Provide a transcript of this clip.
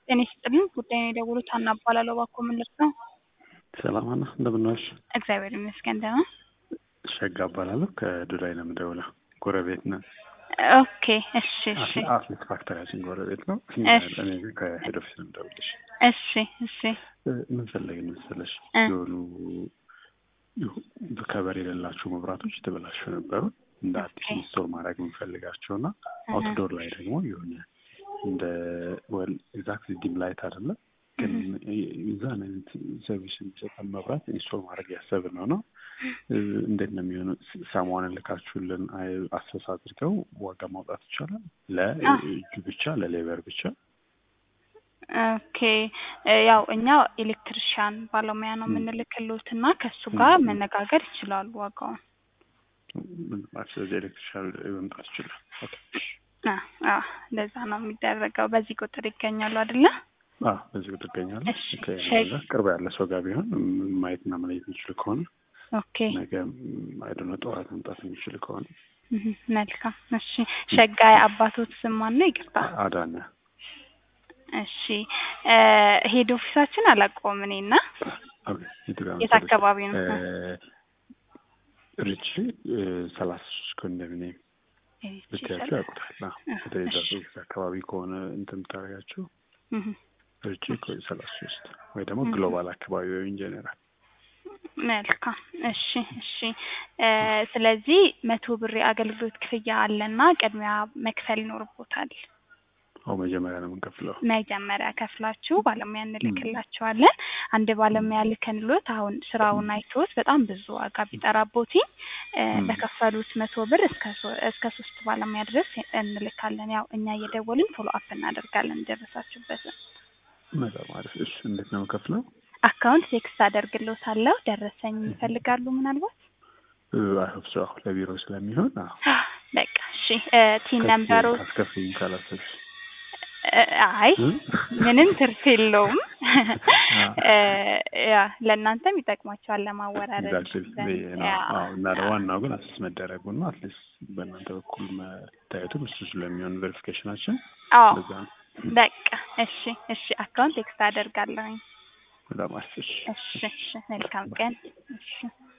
ጤና ይስጥልኝ። ጉዳዩን የደወሉት ሀና እባላለሁ። እባክዎ ምን ልርዳው? ሰላም ሀና፣ እንደምን ዋልሽ? እግዚአብሔር ይመስገን ደህና። ሸጋ እባላለሁ ከዱባይ ነው የምደውለው። ጎረቤት ነን። ኦኬ እሺ እሺ አትሌት ፋክተሪያችን ጎረቤት ነው። እሺ። እኔ ግን ከሄድ ኦፊስ ነው የምደውልልሽ። እሺ እሺ ምን ፈለግን መሰለሽ እ የሆኑ ከበር የሌላቸው መብራቶች የተበላሹ ነበሩ። እንደ አዲስ ኦኬ። ኢንስቶል ማድረግ የምንፈልጋቸው እና እህ፣ አውትዶር ላይ ደግሞ የሆነ እንደ ወል ኤግዛክት ዲም ላይት አይደለም ግን እህ፣ የዛን አይነት ሰርቪስ የሚሰጠን መብራት ኢንስቶል ማድረግ ያሰብን ነው ነው እ፣ እንዴት ነው የሚሆነው? ሰሞኑን ልካችሁልን አይ- አሰስ አድርገው ዋጋ ማውጣት ይቻላል? ለእጁ ብቻ ለሌበር ብቻ? ኦኬ እ፣ ያው እኛ ኤሌክትሪሻን ባለሙያ ነው ም፣ የምንልክልዎት እና ከእሱ ም፣ ጋር ም። መነጋገር ይችላሉ ዋጋውን። ምን ማለት ስለዚህ ኤሌክትሪሻል መምጣት ይችላል። ኦኬ። አ አ እንደዛ ነው የሚደረገው። በዚህ ቁጥር ይገኛሉ አይደለ? አዎ በዚህ ቁጥር እገኛለሁ። እሺ ከእኔ ሸይ ጋር ቅርብ ያለ ሰው ጋር ቢሆን ም- ማየትና መለየት የሚችል ከሆነ ኦኬ ነገ አይደነ ጠዋት መምጣት የሚችል ከሆነ እህ፣ መልካም እሺ። ሸጋይ አባቶት ስም ማን ነው? ይቅርታ አ- አዳነ እሺ እ፣ ሄድ ኦፊሳችን አላውቀውም እኔና ኦኬ፣ የቱ ጋር የት መሰለሽ? አካባቢ ነው? እ፣ እ፣ ሪች ሰላሳ ሶስት ኮንዶሚኒየም ኤሪች ብታያቸው ይሻላል። ያውቁታል። አዎ፣ እ፣ በተለይ እዛ እሺ ሶስት አካባቢ ከሆነ እንትን የምታደርጋቸው እህ፣ ሪች ሰላሳ ሶስት ወይ ደግሞ እህ፣ ግሎባል አካባቢ ወይ ኢንጀነራል መልካም እሺ እሺ እ፣ ስለዚህ መቶ ብር የአገልግሎት ክፍያ አለና ቅድሚያ መክፈል ይኖርቦታል። አሁ መጀመሪያ ነው የምንከፍለው። መጀመሪያ ከፍላችሁ ባለሙያ ም፣ እንልክላችኋለን። አንድ ም፣ ባለሙያ ልከንሎት አሁን ስራውን አይቶት በጣም ብዙ ዋጋ ቢጠራቦት እ፣ ም። በከፈሉት መቶ ብር እስከ ሶ- እስከ ሶስት ባለሙያ ድረስ እንልካለን። ያው እኛ እየደወልን ፎሎ አፕ እናደርጋለን ደረሳችሁበትን። በጣም አሪፍ። እሺ፣ እንዴት ነው የምከፍለው? አካውንት ቴክስት አደርግሎታለሁ። ደረሰኝ ይፈልጋሉ ምናልባት? አይሆፕ ሰው ለቢሮ ስለሚሆን አዎ በቃ እሺ እ፣ ቲን ከፍዬ ነምበሩ ካስከፍይኝ ካላሰብሽ እ፣ አይ እ? ምንም ትርፍ የለውም። አዎ እ፣ ያ ለእናንተም ይጠቅማቸዋል ለማወራረድ ኤግዛክትሊ ዘንድ ነው። ያ አዎ እና ያ ዋናው ግን አሰስ መደረጉ ነው። አትሊስት በእናንተ በኩል መታየቱም እሱ ስለሚሆን ቬሪፊኬሽናችን አዎ ለዛ ነው። በቃ እሺ እሺ አካውንት ቴክስት አደርጋለሁኝ። በጣም አሪፍ። እሺ እሺ እሺ መልካም ቀን። እሺ